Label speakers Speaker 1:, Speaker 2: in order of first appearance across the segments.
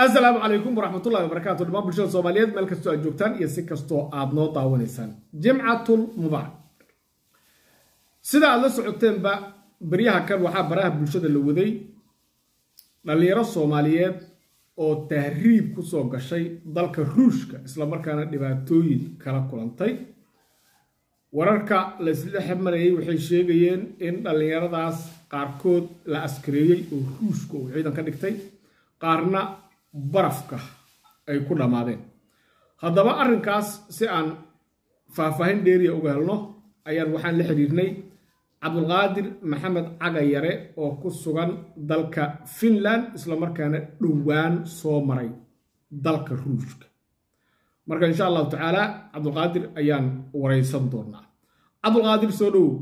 Speaker 1: asalaamu calaykum waraxmatullahi wabarakaatu dhamaan bulshada soomaaliyeed meel kastoo aad joogtaan iyo si kastoo aad noo daawanaysaan jimcatul mubaarak sida aad la socoteenba baryaha kan waxaa baraha bulshada la waday dhallinyaro soomaaliyeed oo tahriib kusoo gashay dalka ruushka islamarkaana dhibaatooyin kala kulantay wararka la isla xirmarayay waxay sheegayeen in dhallinyaradaas qaarkood la askareeyey oo ruushka uu ciidan ka dhigtay qaarna barafka ay ku dhammaadeen haddaba arrinkaas si aan faahfaahin dheeriya uga helno ayaan waxaan la xidhiirnay cabdulqaadir maxamed cagayare oo ku sugan dalka finland islamarkaana dhowaan soo maray dalka ruushka marka insha allahu tacaala cabdulqaadir ayaan waraysan doonaa cabdulqaadir soo dhowow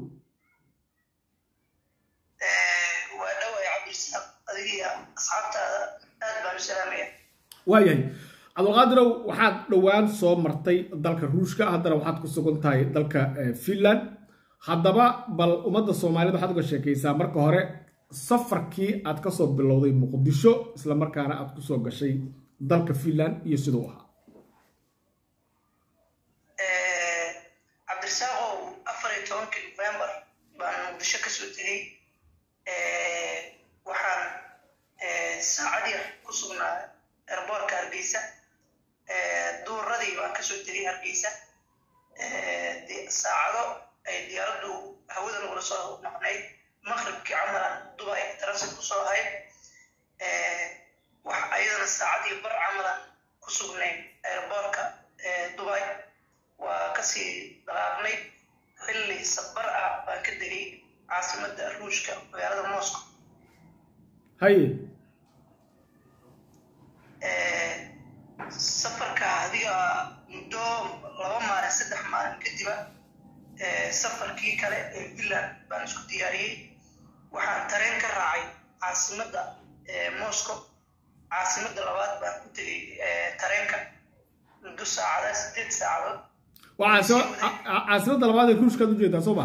Speaker 2: waa dhaway cabdirasaaq adigiya asxaabtaada aad baan u salaamaya
Speaker 1: waayahay cabdulqaadirow waxaad dhowaan soo martay dalka ruushka haddana waxaad ku sugan tahay dalka finland haddaba bal ummadda soomaaliyed waxaad uga sheekaysaa marka hore safarkii aad kasoo bilowday muqdisho islamarkaana aad kusoo gashay dalka finland iyo siduu ahaa
Speaker 2: cabdirasaaqow afar iyo tobankii novembar baan muqdisho kasoo tegey waxaan saacad yar ku sugnaa erboorka hargeysa duuradii baan kasoo tegay hargeysa saacado ay diyaaraddu hawada nagula soo noqnayd maqribkii camalan dubai transit kusoo ahayd wax ayadana saacadii bar camalan ku sugnayd airboortka dubai waa kasii dhaqaaqnay xilli sabar ah baan ka degay caasimadda ruushka magaalada moscow
Speaker 1: haye
Speaker 2: safarka adiga muddo laba maalin saddex maalin kadiba safarkii kale ee finland baan isku diyaariyey waxaan tareen ka raacay caasimadda moscow caasimadda labaad baan ku tegay tareenka muddo saacada sideed saacadood
Speaker 1: waa caasimadda labaad ee ruushkaad ujeedaa soo ma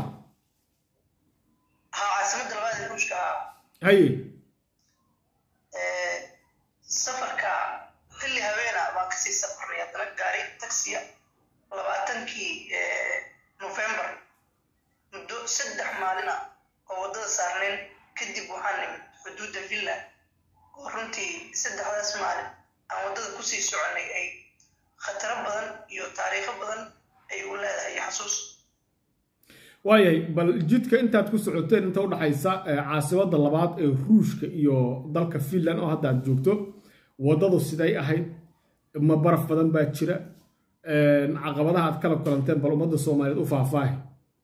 Speaker 2: ha caasimadda labaad ee ruushka
Speaker 1: haye
Speaker 2: safarka xilli habeena baan kasii safarnay haddana gaari taxiya labaatankii novembar muddo saddex maalina oo waddada saarnayn kadib waxaan nimid xuduudda finland oo runtii saddexdaas maalin aan waddada kusii soconay ay khataro badan iyo taariikho badan ay u leedahay xasuus
Speaker 1: waayahay bal jidka intaad ku socoteen inta udhaxaysa caasimadda labaad ee ruushka iyo dalka finland oo hadda aad joogto waddadu siday ahayd ma baraf badan baa jira caqabadaha aad kala kulanteen bal ummadda soomaaliyeed u faahfaahi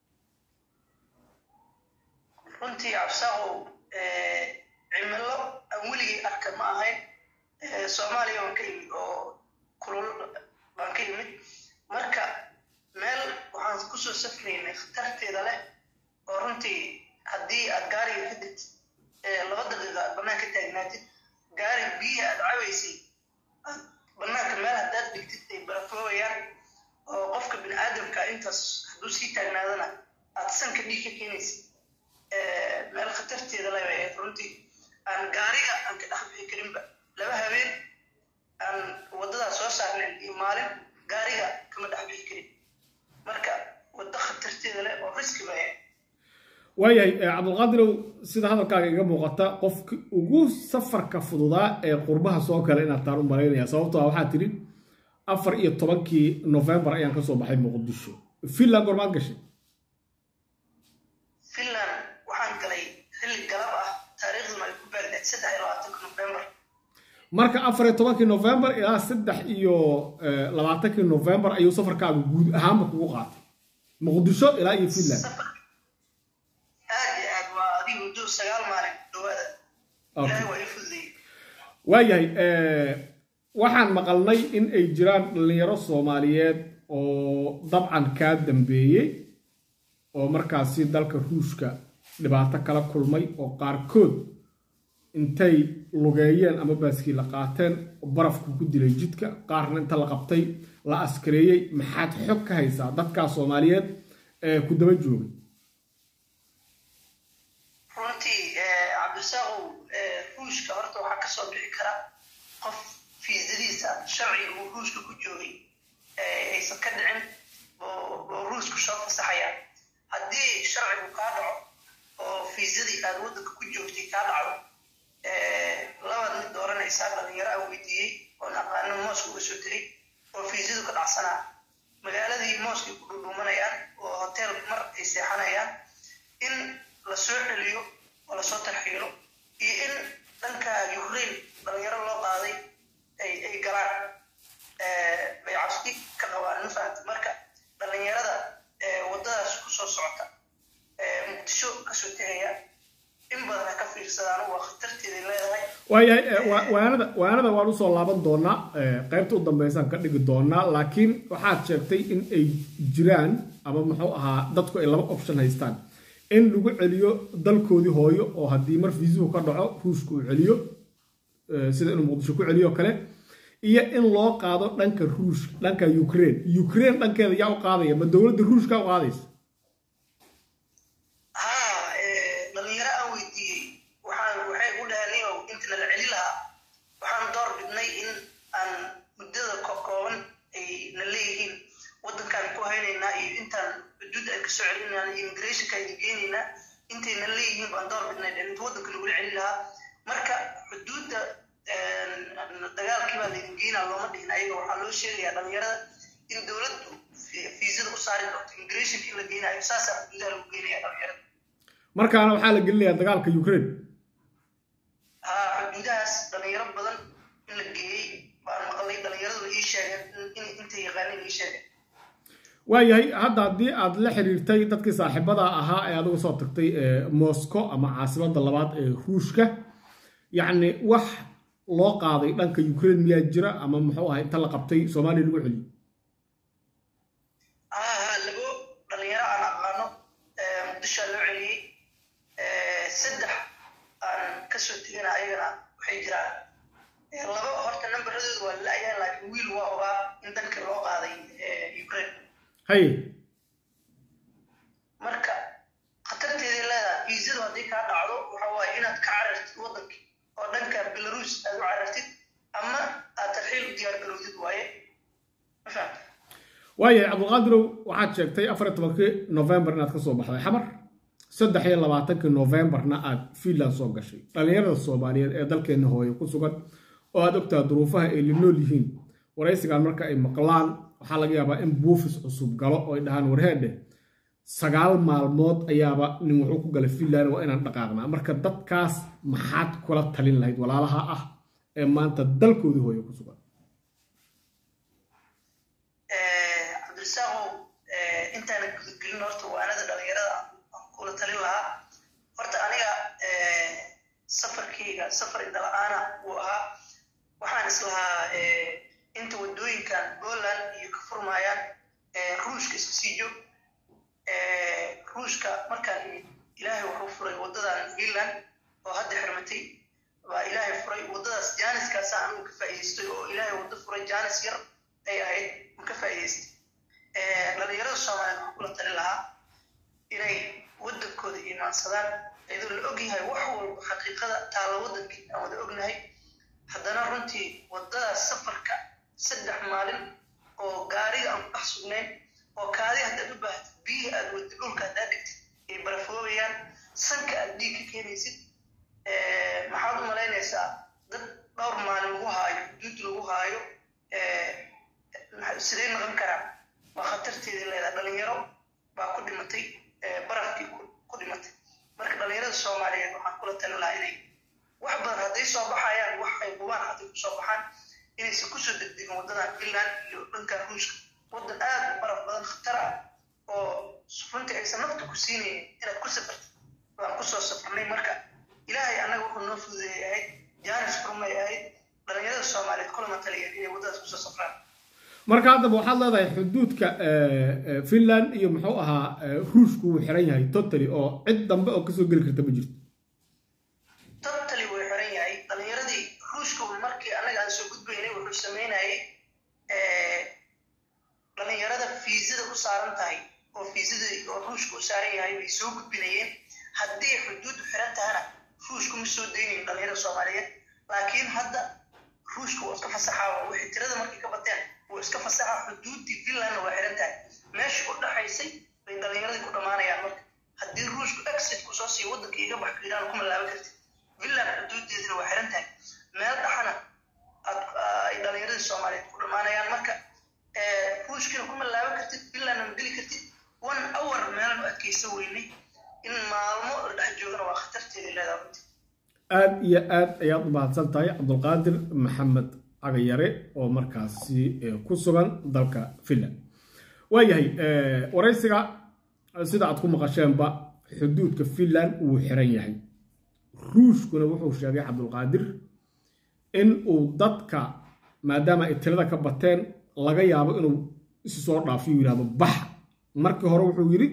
Speaker 2: runtii cabsaaqow cimilo aan weligay arka ma ahayn soomaaliya waan ka yimid oo kulul baan ka yimid marka meel waxaan kusoo safraynay khatarteeda leh oo runtii haddii aad gaariga ka degtid laba daqiiqa aad bannaan ka taagnaatid gaari biyihi aad cabaysay aad bannaanka meel haddaad dhigtid ay barafoobayaan oo qofka bini aadamka intaas hadduu sii taagnaadana aad sanka dhiig ka keenaysid meel khatarteeda leh bay ahayd runtii aan gaariga aan ka dhex bixi karinba laba habeen aan waddadaas soo saarnayn iyo maalin gaariga kama dhex bixi karin marka waddo khatarteeda leh oo riski bay ahayd
Speaker 1: waayahay cabdulqaadirow sida hadalkaaga iga muuqata qofki ugu safarka fududaa ee qurbaha soo gala inaad taan u malaynaya sababtoo ah waxaa tidhi afar iyo tobankii novembar ayaan kasoo baxay muqdisho finland gormaad gashay
Speaker 2: finland waxaan galay xilli galab ah taariikhduna ay ku beegneed saddex iyo labaatanka novembar
Speaker 1: marka afar iyo tobankii novembar ilaa saddex iyo labaatankii novembar ayuu safarkaagu guud ahaanba kugu qaatay muqdisho ilaa iyo finland
Speaker 2: aad iyo aad waa adiga muddo sagaal maalin dhawaada ilaahay waa ii fududayey
Speaker 1: waayahay waxaan maqalnay in ay jiraan dhallinyaro soomaaliyeed oo dabcan kaa dambeeyey oo markaasi dalka ruushka dhibaato kala kulmay oo qaarkood intay lugeeyeen ama baaskiila qaateen barafku ku dilay jidka qaarna inta la qabtay la askareeyey maxaad xog ka haysaa dadkaa soomaaliyeed ee ku daba joogay
Speaker 2: runtii cabdisaaqow ruushka horta waxaa kasoo bixi kara qof fiisadiisa sharciga uu ruushka ku joogay aysan ka dhicin oo ruushku soo fasaxayaan haddii sharcigu kaa dhaco oo fiisadii aad waddanka ku joogtay kaa dhacdo labaad mid dooranaysaa dhalinyaro aan weydiiyey oon aqaano mooska uga soo diray oo fiisadu ka dhacsanaa magaaladii mooskay ku dhudhuumanayaan oo hotel mar ay seexanayaan in la soo celiyo oo lasoo tarxiilo iyo in dhanka ukraine dhalinyaro loo qaaday ay ay galaan bay cabsi ka qabaan ma fahamta marka dhalinyarada waddadaas kusoo socota muqdisho kasoo tegaya in badan ha ka fiirsadaan waa khatarteeday leedahay
Speaker 1: waayahay waanada waanada waan usoo laaban doonaa qaybta u dambeysaan ka dhigi doonaa laakiin waxaad sheegtay in ay jiraan ama muxuu ahaa dadku ay laba option haystaan in lagu celiyo dalkoodii hooyo oo haddii mar fiisuhu ka dhaco ruushka uu celiyo sida inuu muqdisho ku celiyo kale iyo in loo qaado dhanka ruush dhanka ukraine ukraine dhankeeda yaa u qaadaya ma dowladda ruushka u qaadaysa
Speaker 2: ha dhalinyaro aan weydiiyey waxaan waxay u dhahaniyow intana la celi lahaa waxaan door bidnay in aan muddada kooban ay na leeyihiin waddankaan ku haynaynaa iyo intaan xuduudda aan kasoo celinayna iyo immigrationka aynu geynaynaa intay na leeyihiin baan door bidnay inta waddanka lagula celi lahaa marka xuduudda dagaalkii baa laydin geynaa looma dhihin ayaga waxaa loo sheegayaa dhalinyarada in dowladdu fiisada u saari doonto immigrationka in la geynayo saasaa xuduudaha lagu geynaya dhalinyarada
Speaker 1: markaana waxaa la gelinayaa dagaalka ukraine
Speaker 2: ha xuduudahaas dhalinyaro badan in la geeyey baan maqlay dhalinyaradu ii sheegeen intay yaqaaneen ii sheegeen
Speaker 1: waayahay hadda haddii aad la xiriirtay dadkii saaxiibada ahaa ee adigu soo tagtay moscow ama caasimada labaad ee ruushka yacni wax loo qaaday dhanka ukraine miyaa jira ama muxuu ahay inta la qabtay soomaaliya lagu celiyo
Speaker 2: ha labo dhalinyaro aan aqaano muqdishoa loo celiyey saddex aan kasoo tegana ayagana waxay jiraan laba horta nambaradooda waa la-ayaan laakiin wiil waa ogaa in dalka loo qaaday ukraine
Speaker 1: haye
Speaker 2: marka khatarteeday leedahay fiisadu haddii kaa dhacdo waxa waaye inaad ka carartid waddankii oo dhanka belarus aad u carartid ama aad tarxiil u diyaar garowdid waaye ma fahamta
Speaker 1: waayahay cabdulqaadirow waxaad sheegtay afar iyo tobankii novembar inaad ka soo baxday xamar saddex iyo labaatankii novembarna aad finland soo gashay dhallinyarada soomaaliyeed ee dalkeenna hooye ku sugan oo aad ogtaha duruufaha ay la nool yihiin waraysigan marka ay maqlaan waxaa laga yaabaa in buufis cusub galo oo ay dhahaan warheedhe sagaal maalmood ayaaba nin wuxuu ku galay finland waa inaan dhaqaaqnaa marka dadkaas maxaad kula talin lahayd walaalaha ah ee maanta dalkoodii hooye ku sugan
Speaker 2: cabdirasaaqow intaana gudagelin horta waanada dhalinyarada aan kula talin lahaa horta aniga safarkeyga safar indala-aana uu ahaa waxaan islahaa inta wadooyinkan poland iyo ka furmaayaan ruushka iska sii joog ruushka markaan imid ilaahay wuxuu furay waddadan finland oo hadda xirmatay baa ilaahay furay waddadaas jaaniskaasa anugu ka faa'idaystay oo ilaahay waddo furay jaanis yar ay ahayd ma ka faa'idaystay dhalinyarada soomaaliyeed waxaan kula tali lahaa inay waddankooda imaansadaan iyadoo la ogyahay wax walba xaqiiqada taalla waddankii aan wada ognahay haddana runtii waddadaas safarka saddex maalin oo gaariga aan ku dhex sugnayn oo kaadi haddaad u baahatid biyihii aad wadid dhulka haddaad dhigtid ay barafoobayaan sanka aad dhiig ka keenaysid maxaad u malaynaysaa dad dhowr maalin lagu haayo xuduud lagu haayo sidee noqon karaa waa khatarteedii leedahay dhalinyaro baa ku dhimatay barafkii ku dhimatay marka dhalinyarada soomaaliyeed waxaan kula talin lahaa inay wax badan hadday soo baxayaan wax ay hubaan hadday kusoo baxaan inaysan kusoo degdegin waddadan finland iyo dhanka ruushka waddan aad u baraf badan khatar ah oo runtii aysan nafta ku siinaynin inaad ku safartid waan kusoo safarnay marka ilaahay annaga wuxuu noo fududeeyay ahayd jaanis furmay ahayd dhalinyarada soomaaliyeed kulama taliyeen inay waddadaas kusoo safraan
Speaker 1: marka haddaba waxaad leedahay xuduudka finland iyo muxuu ahaa ruushku wuu xiran yahay totally oo cid dambe oo kasoo geli karta ma jirto
Speaker 2: totally wuu xiran yahay dhalinyaradii ruushku markii annaga aan soo gudbaynay wuxuu sameynayay dhalinyarada fiisada u saaran tahay oo fiisada oo ruushka u saaran yahay way soo gudbinayeen haddii xuduuddu xiran tahana ruushku ma soo daynayn dhalinyarada soomaaliyeed laakiin hadda ruushka waa iska fasaxaa ah xuduuddii finlandna waa xiran tahay meeshii u dhaxaysay bay dhalinyaradii ku dhammaanayaan marka haddii ruushku exit ku soo siiyo waddanka iga bax fiiraan kuma laaban kartid finland xuduuddeedina waa xiran tahay meel dhaxana ay dhalinyaradii soomaaliyeed ku dhammaanayaan marka ruushkina kuma laaban kartid finlandna ma geli kartid one hour meelan u adkaysa weynay in maalmo la dhex joogana waa khatarteeda leedaha runtii
Speaker 1: aada iyo aad ayaad u mahadsan tahay cabdulqaadir maxamed cagayare oo markaasi ku sugan dalka finland waayahay waraysiga sida aad ku maqasheenba xuduudka finland wuu xiran yahay ruushkuna wuxuu sheegay cabdulqaadir in uu dadka maadaama ay tirada ka bateen laga yaabo inuu isu soo dhaafiyo yidhahdo bax markii hore wuxuu yidhi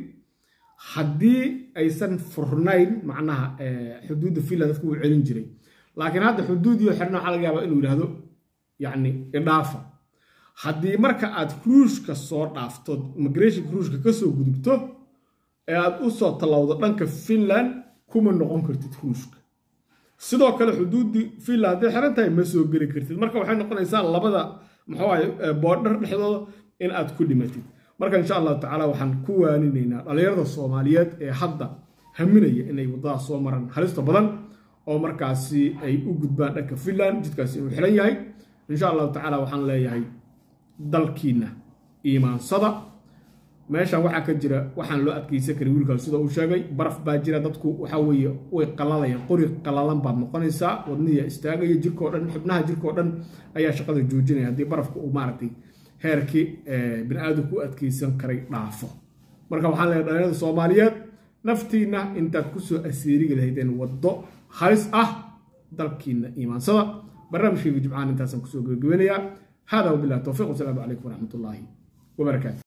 Speaker 1: haddii aysan furnayn macnaha xuduudda finland dadku wuu celin jiray laakiin hadda xuduudiyo xirna waxaa laga yaabaa inuu yidhahdo yacni idhaafa haddii marka aad ruushka soo dhaafto immigrationka ruushka ka soo gudubto ee aad u soo tallowdo dhanka finland kuma noqon kartid ruushka sidoo kale xuduuddii finland hadday xiran tahay ma soo geli kartid marka waxay noqonaysaa labada muxuu ahay boodhar dhexdooda in aad ku dhimatid marka insha allahu tacaala waxaan ku waaninaynaa dhallinyarada soomaaliyeed ee hadda haminaya inay waddadaas soo maraan halista badan oo markaasi ay u gudbaan dhanka finland jidkaasi inuu xiran yahay insha allahu tacaala waxaan leeyahay dalkiina iimaansada meeshan waxaa ka jira waxaan loo adkeysan karin wiilkaas sida uu sheegay baraf baa jira dadku waxaa weeye way qalalayaan qori qalalan baad noqonaysaa wadnihiya istaagaya jirkao dhan xubnaha jirkao dhan ayaa shaqada joojinaya haddii barafka uu maaragtay heerkii bini aadamku u adkeysan karay dhaafo marka waxaan leeyahay dhalinyarada soomaaliyeed naftiina intaad kusoo asiiriga lahaydeen waddo halis ah dalkiina iimaansada barnaamijkayga jimcaan intaasaan kusoo gebagabeynayaa hada wabillahi towfiiq wasalaamu calaykum waraxmat ullaahi wabarakaatu